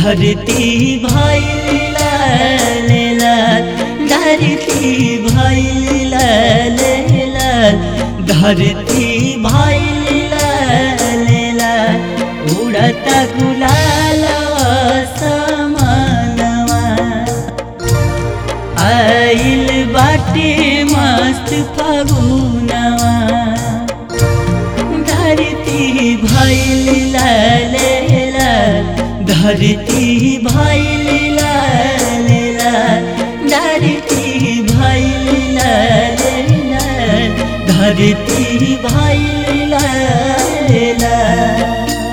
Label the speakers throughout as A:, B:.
A: धरती भैल लाल लाल धरती भैल लाल लाल धरती भैल लाल लाल उड़त गुलाल समानवा आइल बाटे मस्त फगुनवा धरती भैल लाल लाल धरती भैल लाल लाल धरती भैल लाल लाल धरती भैल लाल लाल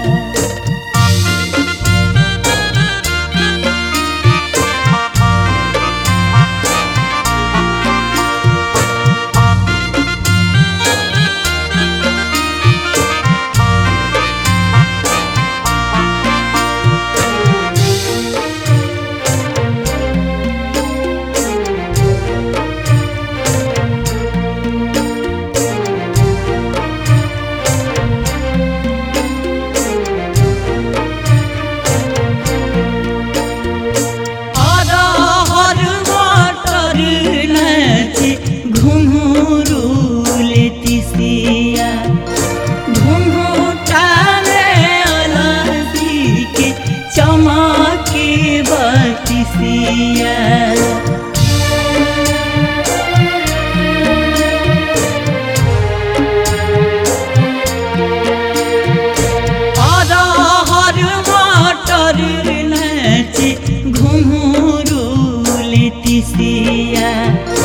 A: अरहर मटर नाचे घुंघरू लेतिसिया घुंघटाले अलसी के चमके बतिसिया अरहर मटर नाचे घुंघरू लेतिसिया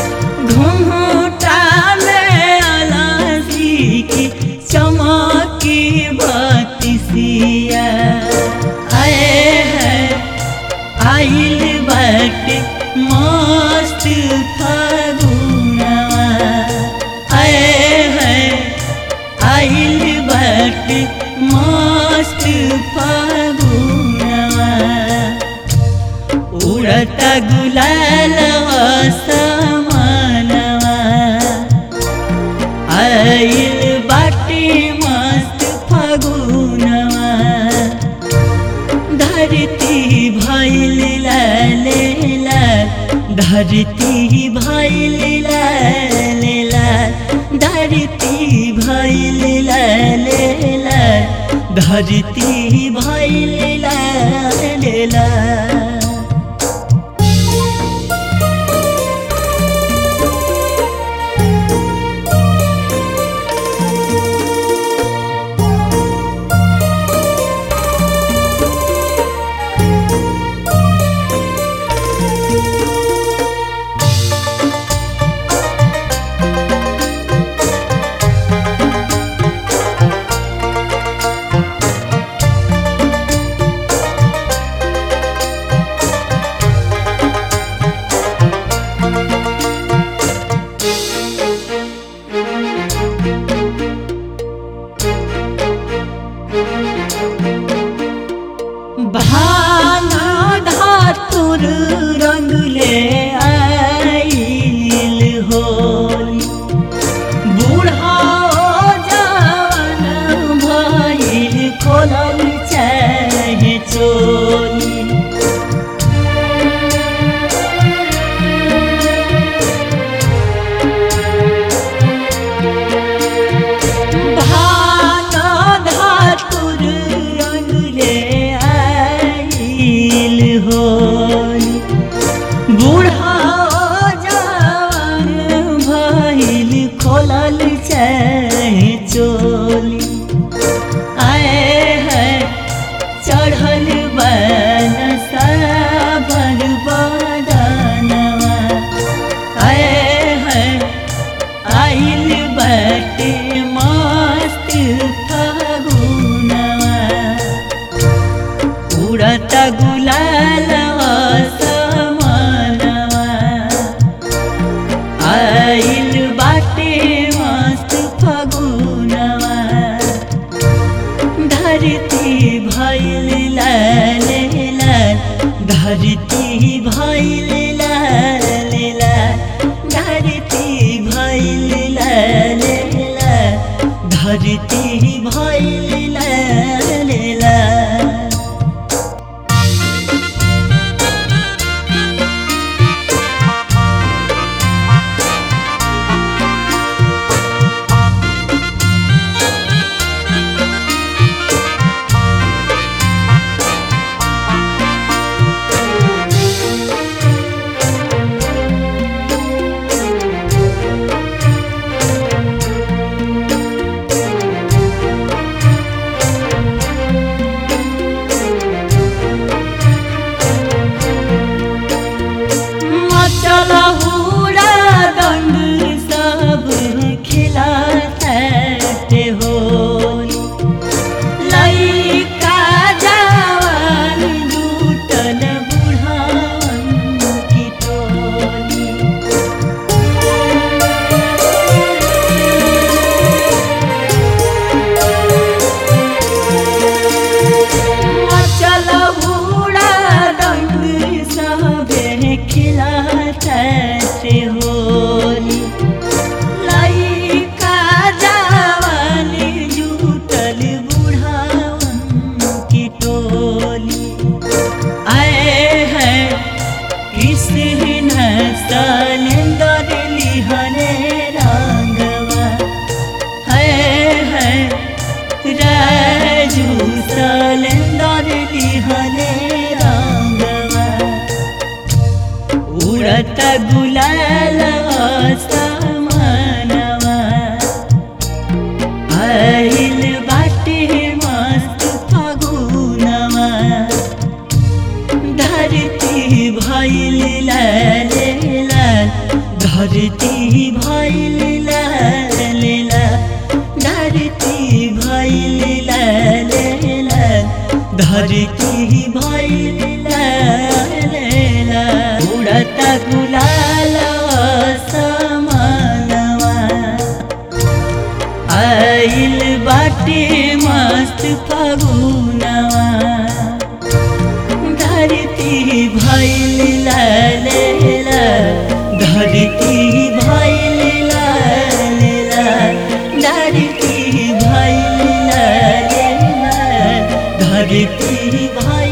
A: घुंघटाले अलसी के चमके बतिसिया आए है आइल बाटे मस्त फागुनवा आए है आइल बाटे मस्त फागुनवा उड़ता गुलाल समानवा आइल बाटे मस्त फागुनवा धरती भैल लाल लाल धरती भैल लाल लाल धरती भैल लाल लाल धरती भैल लाल लाल भाना धातुर रंग ले आइल होली बूढ़ा जवान भइल खोलल चाहे चोली भाना धातुर रंग ले आइल होली बूढ़ा जवान भइल खोलल चाहे चोली आए है चढ़ल बन साबर बदनवा आए है आइल बाटे मस्त फागुनवा उड़त गुलाल समानवा आइल बाटे मस्त फागुनवा धरती भैल लाल लाल धरती भैल लाल लाल धरती भैल लाल लाल धरती भैल लाल लाल खिलाता से होली लइका जवानी जुटल बुढ़ावन की टोली आए हैं कृष्ण सलेंदर लिहने रंगवा है है राजू सलेंदर लिहने रंगवा उड़त गुलाल समानवा आइल बाटे मस्त फगुनवा धरती भैल लाल लाल धरती भैल लाल लाल धरती भैल लाल लाल धरती भैल लाल लाल उड़त गुलाल समानवा आइल बाटे मस्त फगुनवा धरती भैल लाल लाल धरती भैल लाल लाल धरती भैल लाल लाल धरती भैल